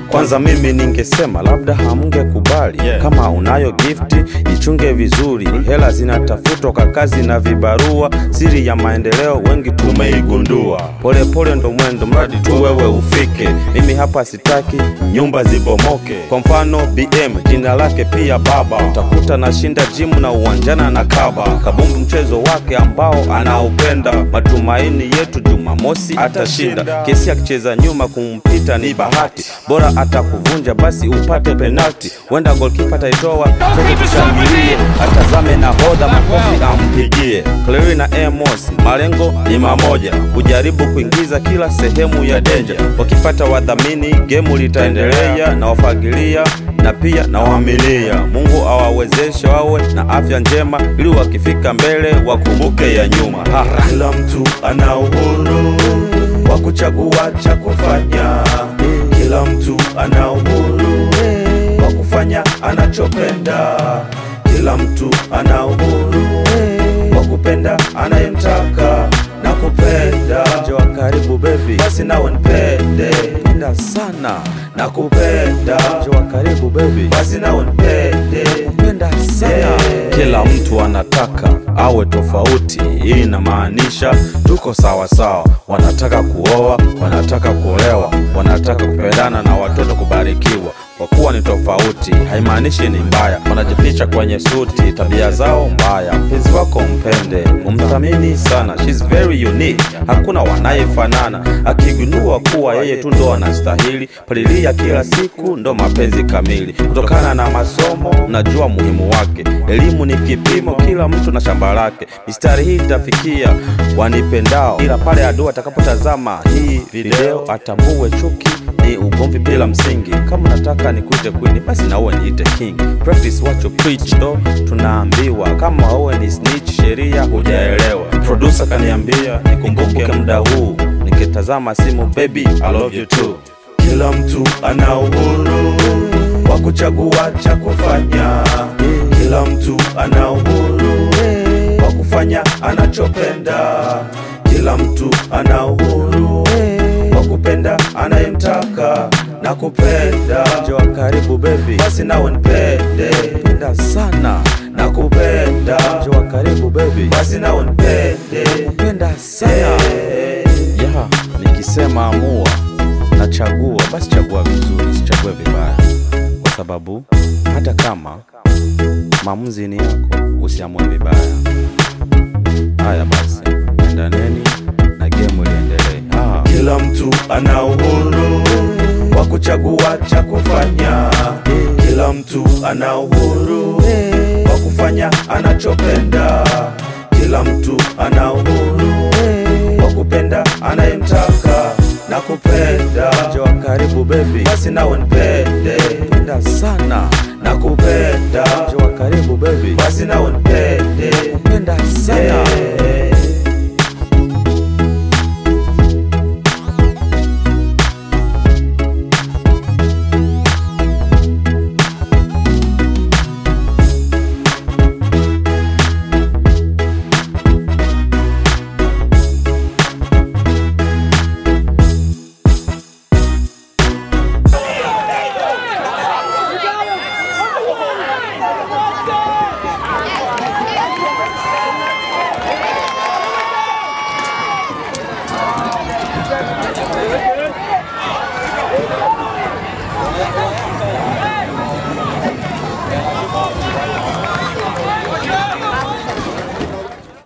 Kwanza mimi ningesema labda hamngekubali Yeah. kama unayo gifti ichunge vizuri. Hela zinatafutwa kwa kazi na vibarua, siri ya maendeleo wengi tumeigundua. Polepole ndo mwendo, mradi tu wewe ufike. Mimi hapa sitaki nyumba zibomoke. Kwa mfano BM jina lake pia baba, utakuta nashinda jimu na uwanjana na kaba. Kabumbu mchezo wake ambao anaupenda, matumaini yetu Jumamosi atashinda. Kesi akicheza nyuma kumpita ni bahati, bora atakuvunja basi upate penalti. Wenda golkipa ataitoa, sote tushangilie, atazame na hodha makofi ampigie. Clery na Amos malengo ni mamoja, kujaribu kuingiza kila sehemu ya denja. Wakipata wadhamini, gemu litaendelea na wafagilia na pia na waamilia. Mungu awawezeshe wawe na afya njema, ili wakifika mbele wakumbuke ya nyuma. Ha, ha. Kila mtu ana uhuru wa kuchagua cha kufanya. Kila mtu ana uhuru wa kufanya anachopenda. Kila mtu ana uhuru wa kupenda anayemtaka na kupenda. Njoo wa karibu baby, Basi nawe nipende penda sana. na kupenda. Njoo wa karibu baby, Basi nawe nipende penda sana. Yeah. Kila mtu anataka awe tofauti, hii inamaanisha tuko sawa sawa. Wanataka kuoa, wanataka kuolewa, wanataka kupendana na watoto kubarikiwa. Kwa kuwa ni tofauti haimaanishi ni mbaya. Wanajificha kwenye suti, tabia zao mbaya. Mpenzi wako mpende, umthamini sana, she's very unique, hakuna wanayefanana. Akigundua kuwa yeye tu ndo anastahili, palilia kila siku, ndo mapenzi kamili. Kutokana na masomo, najua muhimu wake. Elimu ni kipimo, kila mtu na shamba lake. Mistari hii itafikia wanipendao, ila pale adui atakapotazama hii video atambue chuki ni ugomvi bila msingi. Kama unataka nikuite queen, basi na uwe niite king. Practice what you preach, ndo tunaambiwa. Kama uwe ni snitch, sheria hujaelewa. Producer kaniambia nikumbuke muda huu, nikitazama simu, baby I love you too. Kila mtu ana uhuru wa kuchagua cha kufanya. Kila mtu ana uhuru wa kufanya anachopenda. Kila mtu ana uhuru wa kupenda anayemtaka na kupenda. Njoo wa karibu baby, Basi nawe nipende penda sana. na kupenda. Njoo wa karibu baby, Basi nawe nipende penda sana. Eh. ya nikisema amua nachagua basi chagua vizuri sichague vibaya kwa sababu hata kama maamuzi ni yako usiamue vibaya haya basi endaneni na gemu liendelee ah. Kila mtu ana uhuru wa kuchagua cha kufanya. Kila mtu ana uhuru wa kufanya anachopenda. Kila mtu ana uhuru wa kupenda anayemtaka na kupenda. Njoo wa karibu baby Basi nawe nipende penda sana na kupenda. Njoo wa karibu baby Basi nawe nipende penda sana Yeah.